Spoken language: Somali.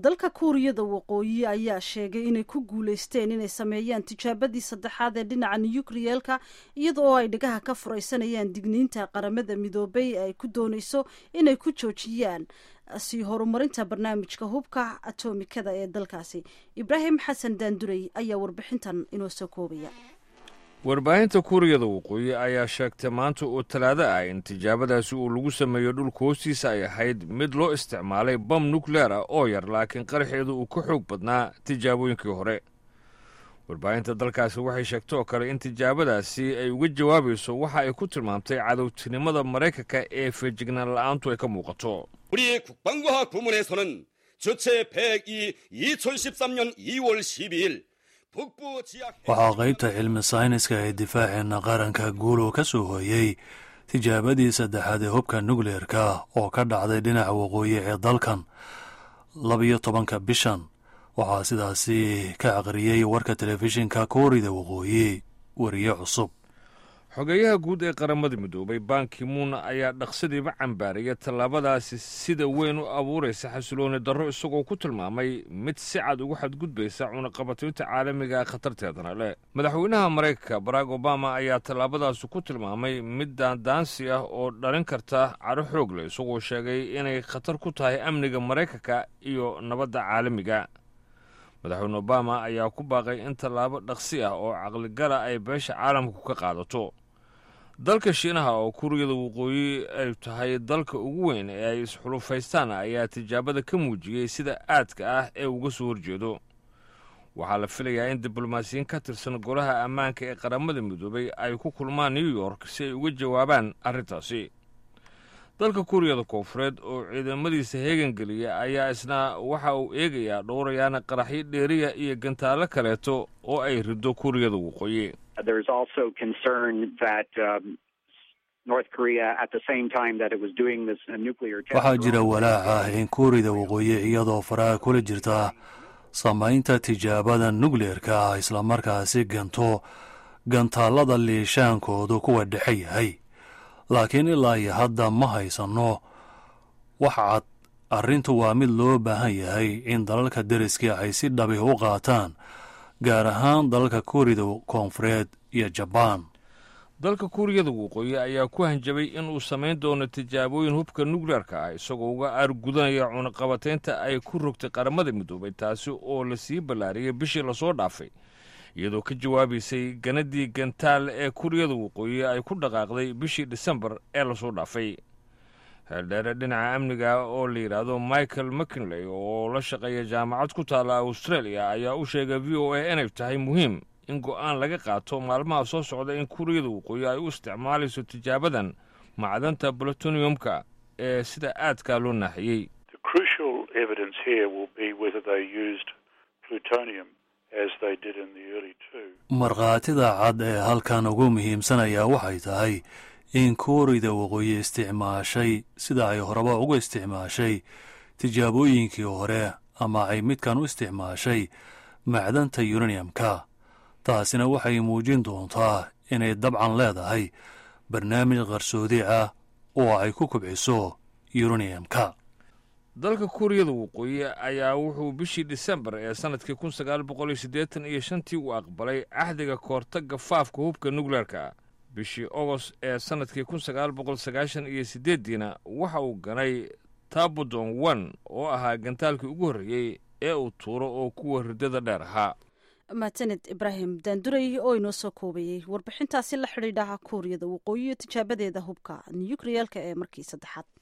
dalka kuuriyada waqooyi ayaa sheegay inay ku guuleysteen inay sameeyaan tijaabadii saddexaad ee dhinaca nukriyeelka iyada oo ay dhagaha ka furaysanayaan digniinta qaramada midoobay ay ku dooneyso inay ku joojiyaan sii horumarinta barnaamijka hubka atomikada ee dalkaasi ibraahim xasan daandurey ayaa warbixintan inoo soo koobaya warbaahinta kuuriyada waqooyi ayaa sheegtay maanta oo talaado ah in tijaabadaasi uu lagu sameeyo dhulka hoostiisa ay ahayd mid loo isticmaalay bam nukleer ah oo yar laakiin qaraxeedu uu ka xoog badnaa tijaabooyinkii hore warbaahinta dalkaasi waxay sheegtay oo kale in tijaabadaasi ay uga jawaabayso waxa ay ku tilmaamtay cadowtinimada maraykanka ee feejignaan la'aantu ay ka muuqato 우리 국방과학 부문에서는 주체 102 2013년 2월 12일 waxaa qaybta cilmi sayniska ee difaaceenna qaranka guulow ka soo hooyey tijaabadii saddexaad ee hubka nukleerka oo ka dhacday dhinaca waqooyi ee dalkan labiyo tobanka bishan waxaa sidaasi ka aqriyey warka telefishinka koorida waqooyi wariye cusub xogeeyaha guud ee qaramada midoobay bankimuun ayaa dhaqsadiiba cambaaraya tallaabadaasi sida weyn u abuuraysa xasilooni darro isagoo ku tilmaamay mid si cad ugu xadgudbaysa cunaqabataynta caalamiga khatarteedana leh madaxweynaha maraykanka barack obama ayaa tallaabadaasi ku tilmaamay mid daandaansi ah oo dhalin karta cadho xoog leh isagoo sheegay inay khatar ku tahay amniga maraykanka iyo nabadda caalamiga madaxweyne obama ayaa ku baaqay in tallaabo dhaqsi ah oo caqligala ay beesha caalamku ka qaadato dalka shiinaha oo kuuriyada waqooyi ay tahay dalka ugu weyn ee ay isxulufaystaan ayaa tijaabada ka muujiyey sida aadka ah ee uga soo horjeedo waxaa la filayaa in diblomaasiyiin ka tirsan golaha ammaanka ee qaramada midoobay ay ku kulmaan new york si ay uga jawaabaan arrintaasi dalka kuuriyada koonfureed oo ciidamadiisa heegangeliya ayaa isna waxa uu eegayaa dhowrayaana qaraxyo dheeriya iyo gantaallo kaleeto oo ay rido kuuriyada waqooyi waxaa jira walaac ah in kuuriyada waqooyi iyadoo faraha kula jirta samaynta tijaabada nukleerka ah islamarkaasi ganto gantaallada liishaankoodu kuwa dhexe yahay laakiin ilaa iyo hadda ma haysanno wax cad arrintu waa mid loo baahan yahay in dalalka deriskii ay si dhabi u qaataan gaar ahaan dalalka kuuriyada koonfureed iyo jabaan dalka kuuriyada waqooyi ayaa ku hanjabay inuu samayn doono tijaabooyin hubka nukleerka ah isagoo uga aargudanaya cunaqabataynta ay ku rogtay qaramada midoobay taasi oo lasii ballaariyay bishii lasoo dhaafay iyadoo ka jawaabaysay ganadii gantaal ee kuuriyada waqooyi ay ku dhaqaaqday bishii disembar ee lasoo dhaafay heeldheere dhinaca amniga oo la yidhaahdo michael mckinley oo la shaqeeya jaamacad ku taalla australia ayaa u sheegay v o a inay tahay muhiim in go'aan laga qaato maalmaha soo socda in kuuriyada waqooyi ay u isticmaalayso tijaabadan macdanta plutoniyumka ee sida aadkaa loo naaxiyey markhaatida cad ee halkan ugu muhiimsanayaa waxay tahay in kuuriyada waqooyi isticmaashay sida ay horeba uga isticmaashay tijaabooyinkii hore ama ay midkan u isticmaashay macdanta yuraniyamka taasina waxay muujin doontaa inay dabcan leedahay barnaamij qarsoodi ah oo ay ku kubciso yuraniyamka dalka kuuriyada waqooyi ayaa wuxuu bishii disembar ee sannadkii kun sagaal boqol iyo siddeetan iyo shantii uu aqbalay axdiga koortagga faafka hubka nukleerka bishii ogost ee sannadkii kun sagaal boqol sagaashan iyo siddeeddiina waxa uu ganay tabodon one oo ahaa gantaalkii ugu horreeyey ee uu tuuro oo kuwa riddada dheer ahaa mahadsaned ibraahim daandurey oo inoo soo koobayey warbixintaasi la xidhiidhaha kuuriyada waqooyi iyo tijaabadeeda hubka nukriyeelka ee markii saddexaad